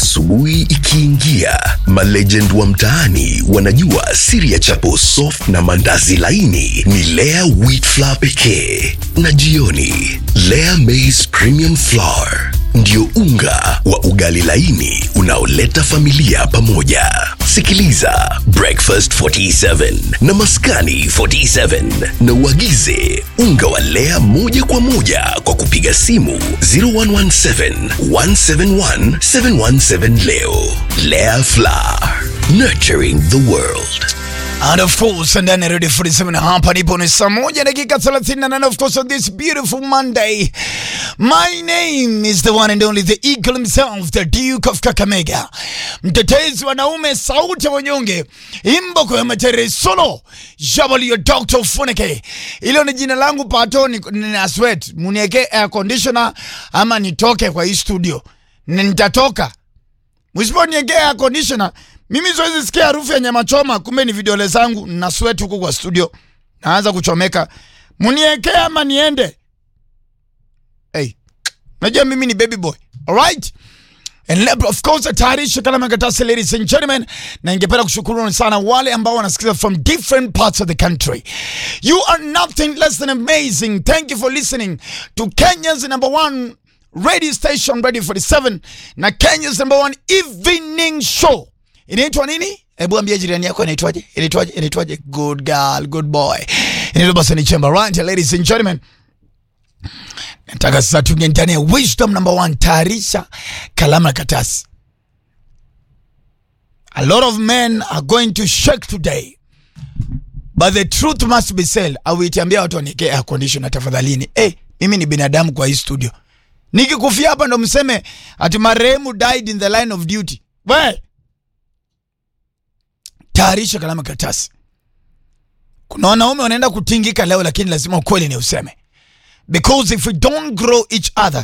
Asubuhi ikiingia, malegend wa mtaani wanajua siri ya chapo soft na mandazi laini ni Lea wheat flour pekee, na jioni Lea maize premium flour ndio unga wa ugali laini unaoleta familia pamoja. Sikiliza Breakfast 47 na Maskani 47 na uagize unga wa Lea moja kwa moja kwa kupiga simu 0117 171 717 leo. Lea Flour, nurturing the world. And of course, ndani ya Radio 47 hapa nipo ni saa moja dakika 38 of course on this beautiful Monday. My name is the one and only the eagle himself, the Duke of Kakamega. Mtetezi wanaume, sauti ya wanyonge, imboko ya matere solo, jabali ya Dr. Funeke. Ilo ni jina langu pato ni, ni aswet, munieke air conditioner ama nitoke kwa hii studio. Ni- Nitatoka. Msiponiekea air conditioner, mimi siwezi sikia harufu ya nyama choma, kumbe ni vidole zangu na sweat huko kwa studio. Naanza kuchomeka. Muniekee ama niende? Hey. Najua mimi ni baby boy. All right? And le- of course tayarisha kala makatasi ladies and gentlemen, na ningependa kushukuru sana wale ambao wanasikiza from different parts of the country. You are nothing less than amazing. Thank you for listening to Kenya's number one radio station Radio 47 na Kenya's number one evening show. Inaitwa nini? Hebu ambia jirani yako inaitwaje? Inaitwaje? Inaitwaje? Good girl, good boy. Inaitwa basi ni Chamber right, ladies and gentlemen. Nataka sasa tuingie ndani ya wisdom number one, tayarisha kalamu na katasi. A lot of men are going to shake today. But the truth must be said. Awitiambia watu wanike air conditioner tafadhalini. Eh, mimi ni binadamu kwa hii studio. Nikikufia hapa ndo mseme ati marehemu died in the line of duty. We, tayarisha kalamu na katasi. Kuna wanaume wanaenda kutingika leo, lakini lazima ukweli ni useme because if we don't grow each other